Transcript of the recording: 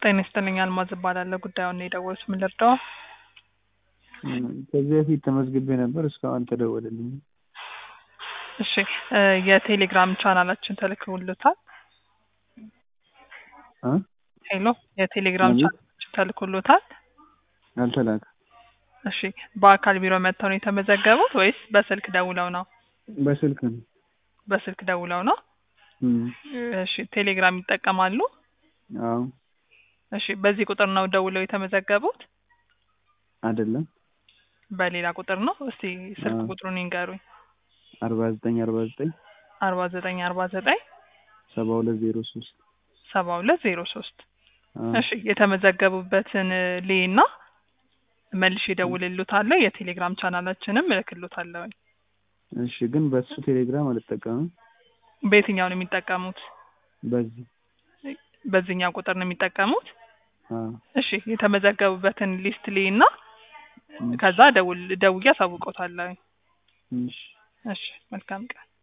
ጤና ይስጥልኝ አልማዝ እባላለሁ። ጉዳዩን ነው የደወሉት። ምን ልርዳው? ከዚህ በፊት ተመዝግቤ ነበር፣ እስካሁን አልተደወለልኝም። እሺ እ የቴሌግራም ቻናላችን ተልኮሎታል? እ ሄሎ የቴሌግራም አቤት። ቻናላችን ተልኮሎታል? አልተላከም። እሺ በአካል ቢሮ መጥተው ነው የተመዘገቡት ወይስ በስልክ ደውለው ነው? በስልክ ነው። በስልክ ደውለው ነው። እም፣ እሺ ቴሌግራም ይጠቀማሉ? አዎ እሺ በዚህ ቁጥር ነው ደውለው የተመዘገቡት? አይደለም። በሌላ ቁጥር ነው? እስቲ ስልክ አዎ። ቁጥሩን ይንገሩኝ። አርባ ዘጠኝ አርባ ዘጠኝ አርባ ዘጠኝ አርባ ዘጠኝ ሰባ ሁለት ዜሮ ሶስት ሰባ ሁለት ዜሮ ሶስት እሺ የተመዘገቡበትን ሌና መልሼ እደውልልዎታለሁ። የቴሌግራም ቻናላችንም እልክልዎታለሁ። እሺ፣ ግን በሱ ቴሌግራም አልጠቀምም። በየትኛው ነው የሚጠቀሙት? በዚህ በዚህኛው ቁጥር ነው የሚጠቀሙት? አዎ። እሺ የተመዘገቡበትን ሊስት ሌና እም፣ ከዛ ደውል ደውዬ አሳውቅዎታለሁ። እሺ እሺ መልካም ቀን።